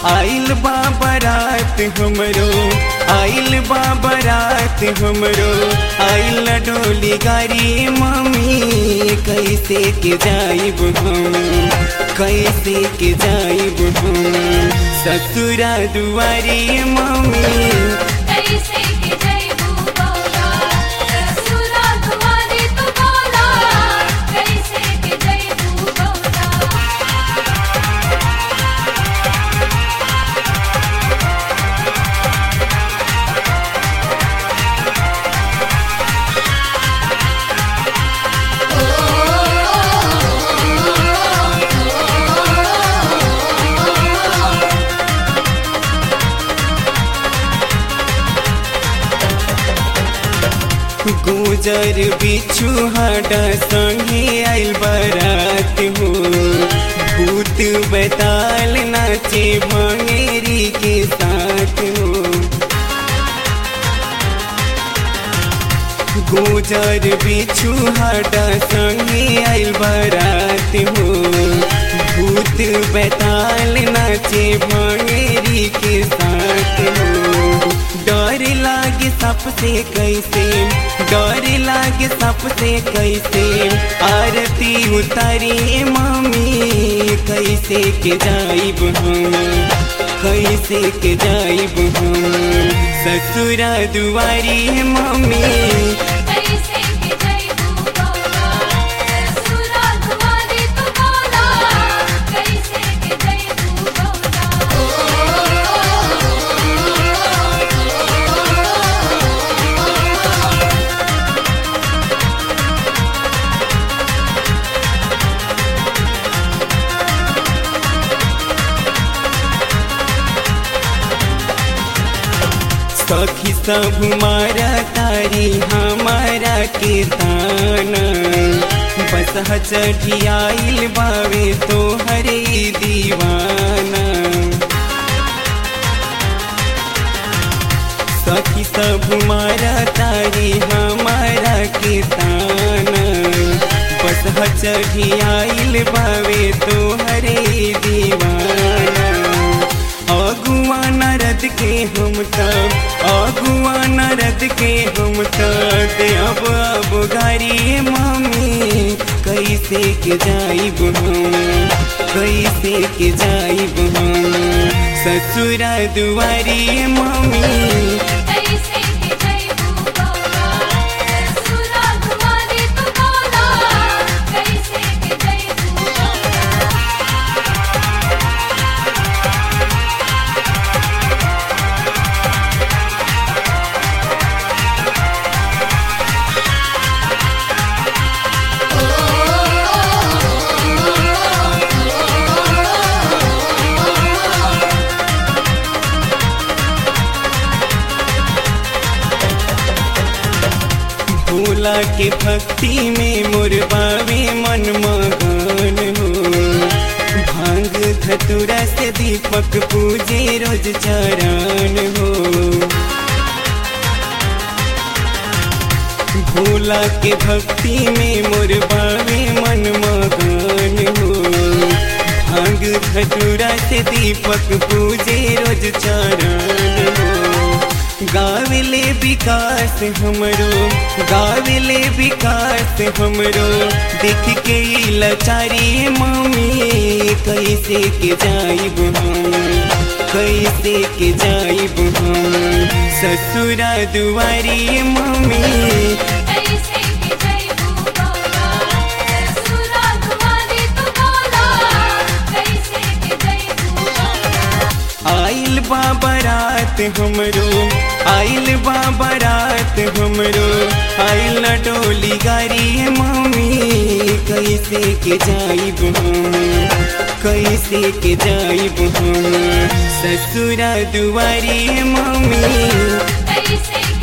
आइल बा बारात हमरो आइल बा बारात हमरो आइल डोली गाड़ी मम्मी कैसे के जाइब हम कैसे के जाइब हम ससुरा दुआरी मम्मी कैसे के जइबू बौला ससुरा तुम्हारी तू बोला कैसे के जइबू बौला गुजर बिछु हाडा संगे आइल बारात हो भूत बैताल नाचे भंगेरी के साथ हो गुजर बिछु हाडा संगे आइल बारात हो भूत बैताल नाचे भंगेरी के साथ हो डर लागे सबसे कैसे डर लागे सबसे कैसे आरती उतारी मम्मी कैसे के जाइब हम कैसे के जाइब हम ससुरा दुआरी मम्मी कैसे के जइबू बौला ससुरा तुम्हारी तू बोला कैसे के जइबू बौला सखी सब मारा तारी हमारा के ताना बस चढ़ी आइल बावे तो हरे दीवाना सखी सब मारा तारी हमारा के ताना बस चढ़ी आइल बावे तो हरे दीवाना अगुआ नरद के हम तब अगुआ नरद के हम तब अब अब गारी मम्मी कैसे के जाइब हम कैसे के जाइब हम ससुरा दुआरी मम्मी कैसे के जइबू बौला ससुरा तुम्हारी तू बोला कैसे के जइबू बौला भोला के भक्ति में मुरबावे मन मगन हो भांग धतुरा से दीपक पूजे रोज चरण हो भोला के भक्ति में मुरबावे मन मगन हो भांग धतुरा से दीपक पूजे रोज चरण हो गाविले विकास हमरो गाविले विकास हमरो देख के ई लाचारी मम्मी कैसे के जाइब हम कैसे के जाइब हम ससुरा दुआरी मम्मी कैसे के जइबू बौला ससुरा तुम्हारी तू बोला कैसे के जइबू बौला आइल बा बारात हमरो आइल बा बारात हमरो आइल न डोली गाड़ी मम्मी कैसे के जाइब हम कैसे के जाइब हम ससुरा दुआरी मम्मी कैसे